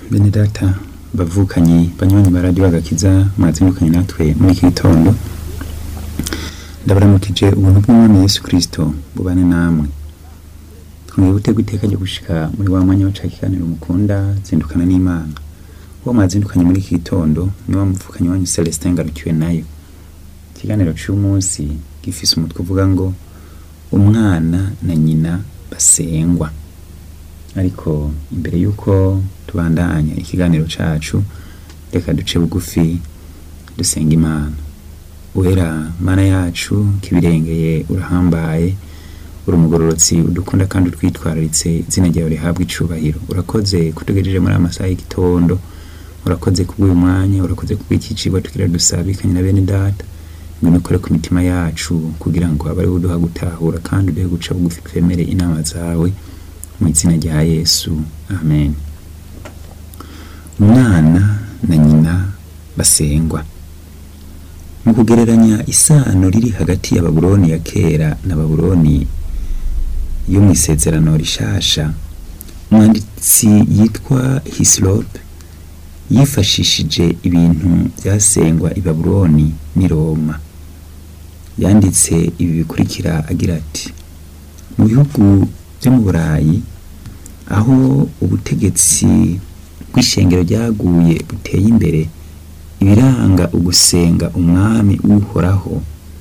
bene data bavukanyi banywanyi ba radiyo agakiza mwazindukanye natwe muri iki gitondo ndabaramukije ubuntu bw'umwami yesu kirisito bubane namwe twongeye gutega iteka ryo gushika muri wa mwanya waca ikiganiro mukunda zindukana n'imana uwo mwazindukanye muri iki gitondo ni wa muvukanyi wanyu celestin ngarukiwe nayo ikiganiro c'umunsi gifise umutwe uvuga ngo umwana na nyina basengwa ariko imbere y'uko tubandanya ikiganiro cacu reka duce bugufi dusenga imana wera mana yacu kibirengeye urahambaye uri umugororotsi udukunda kandi utwitwararitse izina ryawe rihabwa icubahiro urakoze kutugejeje muri amasaha y'igitondo urakoze kubw'uyu mwanya urakoze kubw'iki cigwa tugira dusabikanye na bene data ngwino ukore ku mitima yacu kugira ngo abe ari uduha gutahura kandi uduhe guca bugufi twemere inama zawe mu izina rya yesu amen umwana na nyina basengwa mu kugereranya isano riri hagati ya babuloni ya kera na babuloni yo mu isezerano rishasha umwanditsi yitwa hisilope yifashishije ibintu byasengwa i babuloni n'i roma yanditse ibi bikurikira agira ati mu bihugu byo mu burayi aho ubutegetsi bw'ishengero ryaguye buteye imbere ibiranga ugusenga umwami uhoraho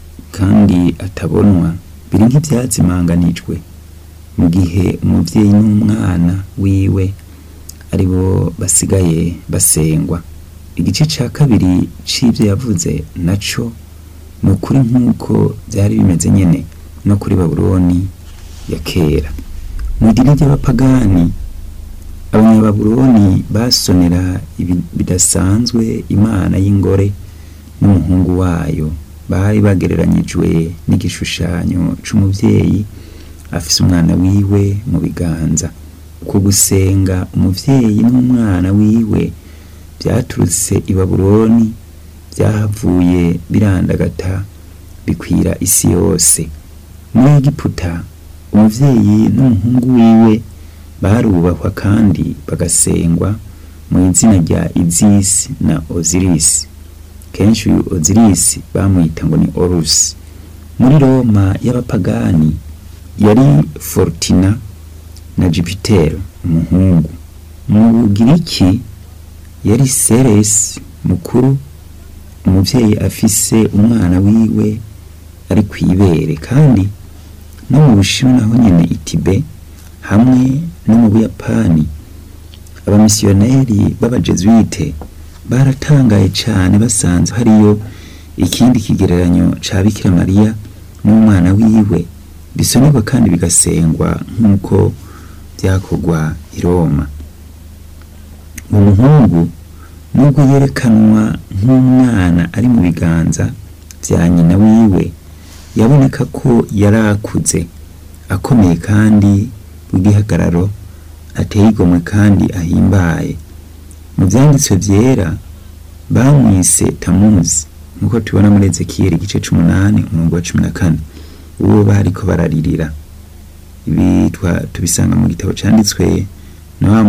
kandi atabonwa biri nk'ibyazimanganijwe mu gihe umubyeyi n'umwana wiwe ari bo basigaye basengwa igice cya kabiri c'ibyo yavuze naco ni ukuri nk'uko byari bimeze nyene no kuri babuloni ya kera mu idini ry'abapagani abanyababuloni basonera bidasanzwe imana y'ingore n'umuhungu wayo bari bagereranyijwe n'igishushanyo c'umuvyeyi afise umwana wiwe mu biganza uko gusenga umuvyeyi n'umwana wiwe vyaturutse i babuloni vyahavuye birandagata bikwira isi yose muri egiputa umuvyeyi n'umuhungu wiwe barubahwa kandi bagasengwa mu izina rya izisi na ozirisi kenshi uyu ozirisi bamwita ngo ni orusi muri roma y'abapagani yari fortina na jupitero umuhungu mu bugiriki yari seresi mukuru umuvyeyi afise umwana wiwe ari kw'ibere kandi no mu bushinwa naho nyene itibe hamwe no mu buyapani abamisiyoneri b'abajesuite baratangaye cane basanze hariyo ikindi kigereranyo ca bikira mariya n'umwana wiwe bisonerwa kandi bigasengwa nk'uko vyakorwa i roma umuhungu nubwo yerekanwa nk'umwana ari mu biganza vya nyina wiwe yaboneka ko yari akuze akomeye kandi w'igihagararo ateye igomwe kandi ahimbaye mu vyanditswe vyera bamwise tamuzi nk'uko tubona muri ezekiyeli igice c'umunani umurongo wa cumi na kane uwo bariko bararirira ibi tubisanga mu gitabo canditswe na wa